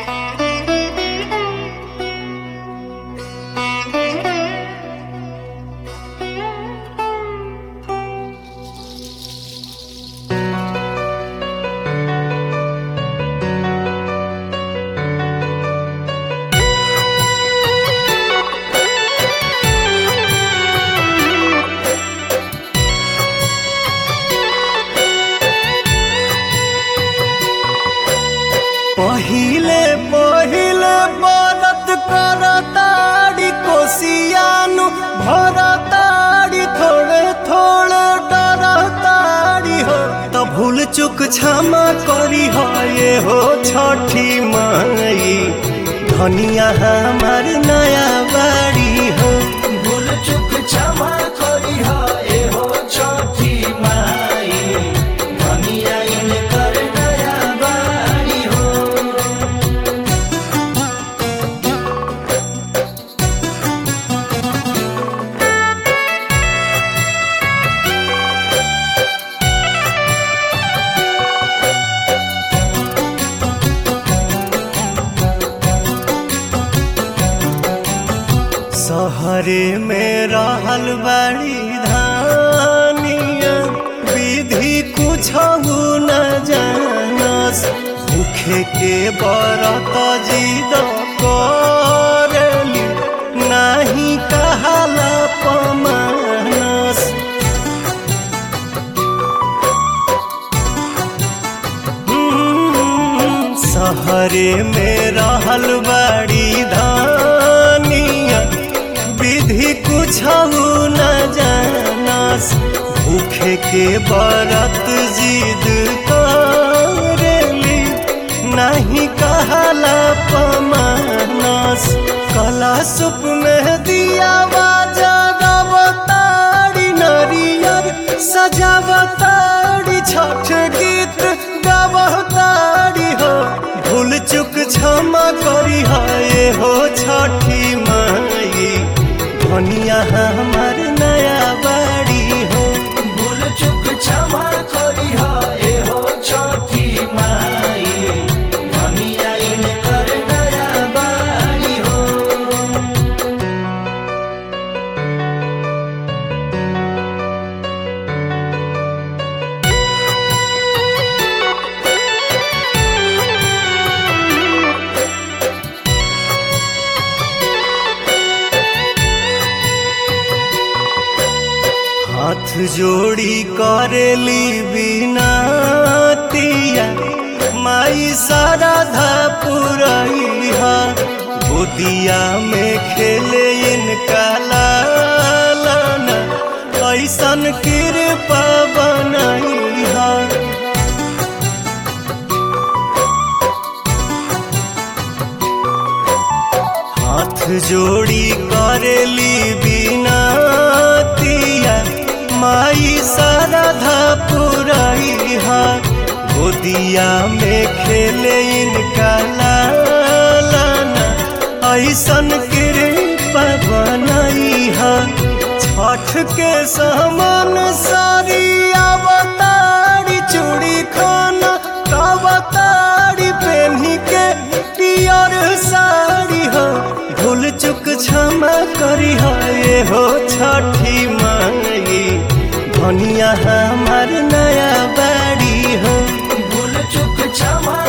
पहिले पहिले बरत करताड़ी कोसियानु भरताड़ी थोड़े थोड़े डरताड़ी हो त भूल चुक क्षमा करी हो ये हो छठी माई धनिया हमार नया बाड़ी हो भूल चुक क्षमा करी हा ए हो छठी माई धनिया इनकर नया बाड़ी हो सहरे में रहल बड़ी धानिया विधि कुछ न जानस भूखे के बरत जिद करली नाही कहाला पमानस हम्म, सहरे में रहल बड़ी धानिया विधि कुछ न जानस भूखे के बरत जिद करेली नहीं कहला पमानस कला सुप में दिया बाजावताड़ी नरियर सजावताड़ी छठ गीत गावताड़ी हो भूल चुक क्षमा करी हो ये हो छठी माई धनिया हमार नया बाड़ी हो भूल चुक क्षमा करी हा ए हो छठी माई धनिया इनकर नया बाड़ी हो हाथ जोड़ी करेली बिनतिया माई साराधा पुरैहा गोदिया में खेले इनका लालना ऐसन कृपा बनैहा हाथ जोड़ी करेली बिनतिया माई साराधा पुरैहा गोदिया में खेले इनका लालना ऐसन कृपा बनैहा छठ के समान सारी अवतारी चूड़ी खाना अवतारी पेन्ही के पियर साड़ी हो भूल चुक क्षमा करी हो ये हो छठी माई धनिया हमार नया बाड़ी हो भूल चुक क्षमा